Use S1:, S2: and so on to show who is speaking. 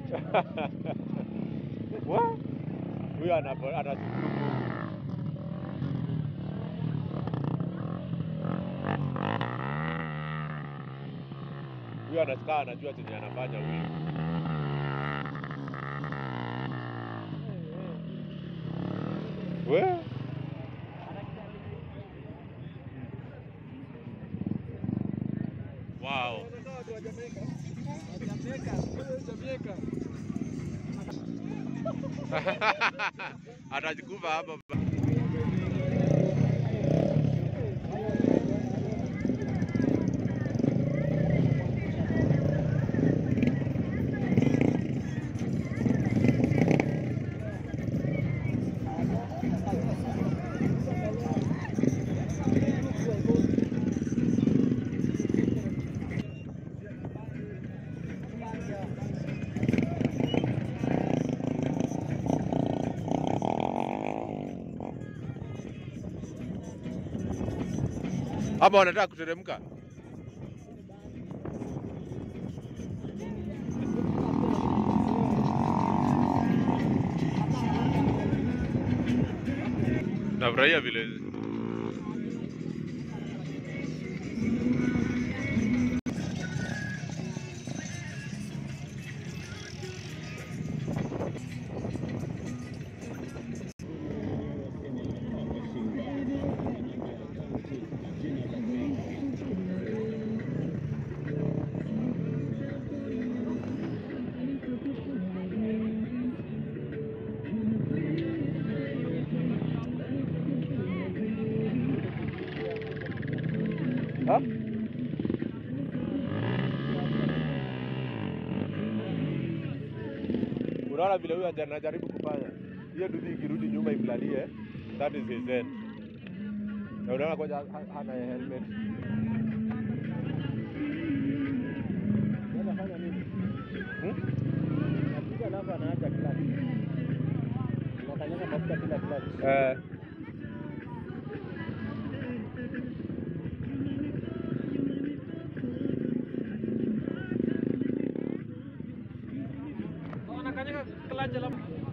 S1: Wa? Huyo anapo- anashukuru Mungu. Huyo anasikaa anajua chenye anafanya huyu. We? Wow. Atajikufa hapa. Ama wanataka kuteremka? Nafurahia vile ha? Unaona vile huyu anajaribu kufanya hiyo dudu ikirudi nyuma imlalie, that is his end. Na unaona kwanza ha- hana helmet. Hmm?
S2: Napiga alafu anaacha clutch. Anakanyaga mafuta bila clutch.
S1: Eh,
S2: Anakanyaga clutch alafu